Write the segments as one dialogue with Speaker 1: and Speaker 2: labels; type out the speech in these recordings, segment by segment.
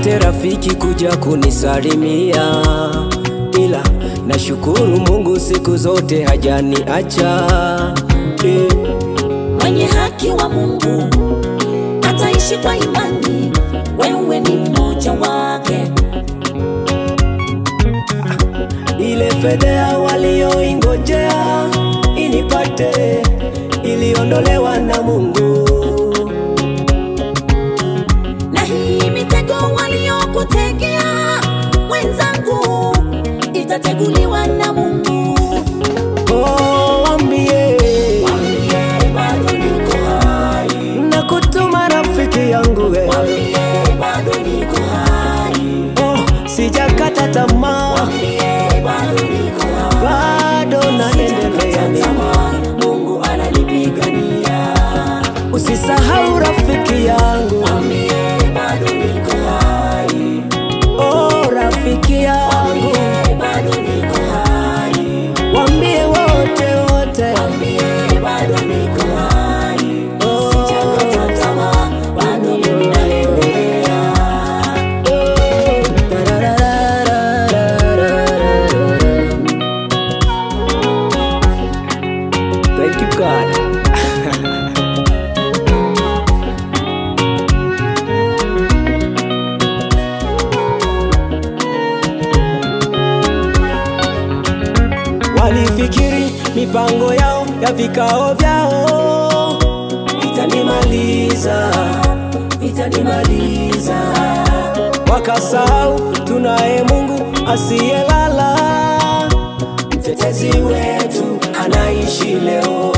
Speaker 1: nipate rafiki kuja kunisalimia, ila nashukuru Mungu siku zote hajaniacha eh.
Speaker 2: Mwenye haki wa Mungu ataishi kwa imani, wewe ni mmoja wake.
Speaker 1: Ile fedhea walioingojea inipate iliondolewa na Mungu.
Speaker 2: Na hii mitego waliokutegea mwenzangu, itateguliwa na Mungu.
Speaker 1: Oh, wambie
Speaker 2: Mwambie bado niko hai,
Speaker 1: na kutuma rafiki yangu we.
Speaker 2: mwambie bado niko hai,
Speaker 1: Oh, sijakata tamaa,
Speaker 2: mwambie bado niko hai.
Speaker 1: bado naendelea mimi.
Speaker 2: Tamaa, Mungu ananipigania.
Speaker 1: Usisahau rafiki yangu,
Speaker 2: Mwambie bado niko hai,
Speaker 1: oh rafiki yangu,
Speaker 2: mwambie bado niko hai,
Speaker 1: wambie wote wote,
Speaker 2: mwambie bado niko hai.
Speaker 1: oh,
Speaker 2: Sijakata tamaa, bado mimi naendelea.
Speaker 1: oh, tarararararararara. Thank you God. Walifikiri mipango yao ya vikao vyao vitanimaliza, vitanimaliza. Wakasahau tunaye Mungu asiyelala, mtetezi wetu anaishi leo.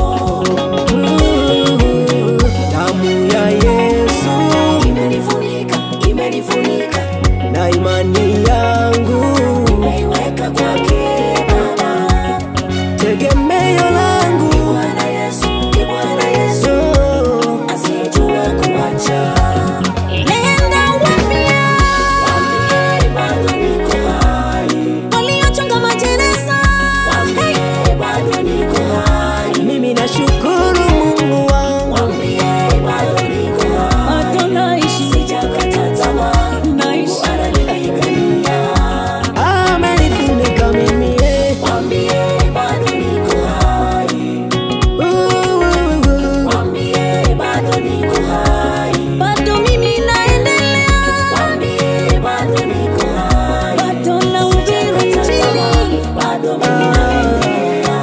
Speaker 1: Mm, Damu ya Yesu
Speaker 2: Imenifunika, imenifunika,
Speaker 1: na imani yangu,
Speaker 2: nimeiweka kwake Baba.
Speaker 1: tegemeo langu
Speaker 2: Bwana Yesu, ni Bwana Yesu,
Speaker 1: oh.
Speaker 2: asiyejua kuacha. Nenda waambie, waambie bado niko hai. Waliochonga majeneza, waambie bado niko hai.
Speaker 1: Mimi nashukuru Mungu wangu,
Speaker 2: Waambie bado niko hai.
Speaker 3: Bado naishi,
Speaker 2: Sijakata tamaa,
Speaker 3: naishi.
Speaker 2: Mungu ananipigania.
Speaker 1: amenifunika mimi eh.
Speaker 2: Waambie bado niko hai.
Speaker 1: Uh, uh, uh.
Speaker 2: Waambie bado niko hai.
Speaker 3: bado mimi naendelea,
Speaker 2: Waambie bado niko hai.
Speaker 3: bado nahubiri Injili.
Speaker 2: Bado mimi naendelea.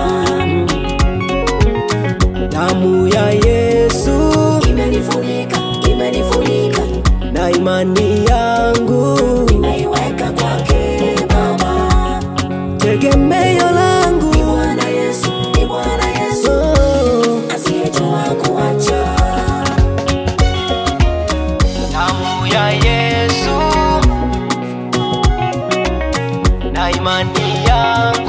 Speaker 1: Damu ya Yesu
Speaker 2: Imenifunika, imenifunika,
Speaker 1: na imani yangu,
Speaker 2: nimeiweka kwake Baba.
Speaker 1: tegemeo langu
Speaker 2: Ni Bwana Yesu, ni Bwana Yesu,
Speaker 1: oh.
Speaker 2: asiyejua kuacha.
Speaker 1: Damu ya Yesu na imani yangu